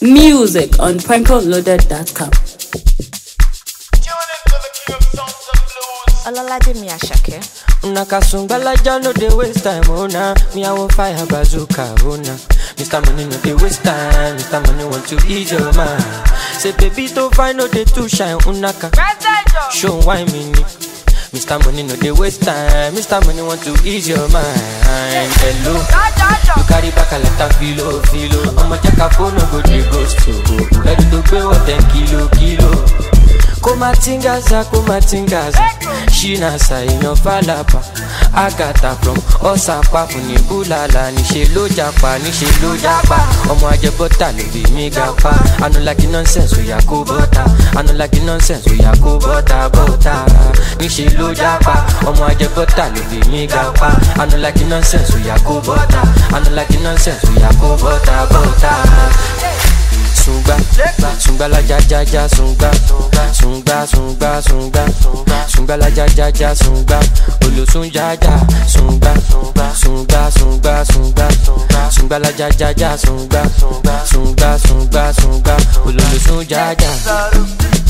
Music on prankoloaded.com. Olalade Ashake. Una kasungalaja no dey waste time, oh nah. Me I want fire bazooka, oh nah. Mr. Money no dey waste time, Mr. Money want to ease your mind. Say baby to find no dey too shine, unaka. Show why me ni. Mr. Money no dey waste time, Mr. Money want to ease your mind. Hello, you carry back a lot of filo, filo. I'ma check a phone, no go dey ghost you. Ready to pay what ten kilo, kilo. kumatingaza kumatingaza ṣínàṣà èèyàn fàlàpà àgàtà from ọ̀sàpá fún ní búlàlà níṣẹ́ ló japa níṣẹ́ ló japa ọmọ ajẹbọ́tà ló bí mi ga pa anulagi nonsense oya kó bọ́tà anulagi nonsense oya kó bọ́tà bọ́tà níṣẹ́ ló japa ọmọ ajẹbọ́tà ló bí mi ga pa anulagi nonsense oya kó bọ́tà anulagi nonsense oya kó bọ́tà bọ́tà sungba sungba la ja ja ja sungba sungba sungba sungba sungba la ja ja ja sungba olosun ja ja sungba sungba sungba sungba sungba la ja ja ja sungba sungba sungba sungba ololosun ja ja.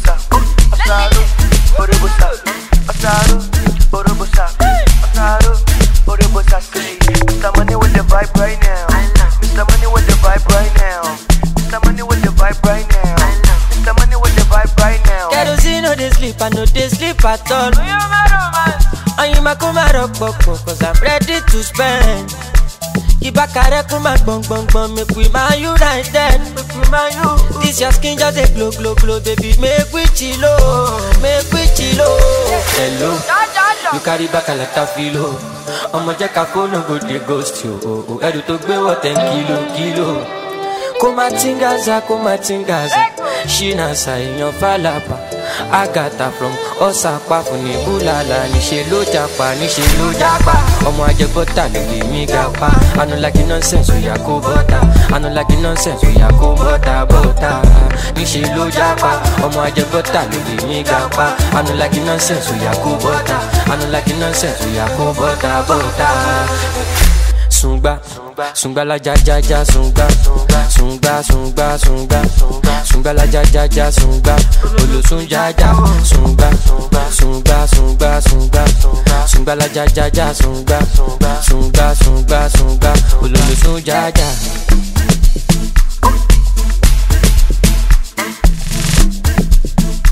Mr. Money with the vibe right now. Mr. Money with the vibe right now. Mr. Money with the vibe right now. Mr. Money with the vibe right now. kerosene no dey sleep i no dey sleep at all. oyinma kó má rọpòpò cause i'm ready to spend. ìbákarẹ́ kún máa gbọ̀ngbọ̀ngbọ̀n make we man united. this your skin just dey glow glow glow baby make we chilo make we chilo. hello you carry back a lot of filo ọmọ jẹ́ ká fóònù go dey ghost you o o ẹrù tó gbé wọ̀ ten kilo kilo. kó má tingaza kó má tingaza ṣínàṣà èèyàn fàlàpà àgàtà from ọ̀sàpá fún ní búlàlà níṣẹ́ ló japa níṣẹ́ ló japa ọmọ ajẹbọ́tà ló lè mí ga pa anulagi nonsense oya kó bọ́tà anulagi nonsense oya kó bọ́tà bọ́tà níṣẹ́ ló japa ọmọ ajẹbọ́tà ló lè mí ga pa anulagi nonsense oya kó bọ́tà anulagi nonsense oya kó bọ́tà bọ́tà sungba sungba la ja ja ja sungba sungba sungba sungba sungba la ja ja ja sungba olosun ja ja sungba sungba sungba sungba sungba la ja ja ja sungba sungba sungba sungba ololosun ja ja.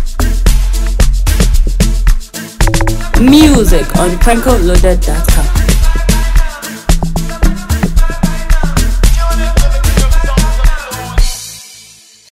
Music on prankoloaded.com.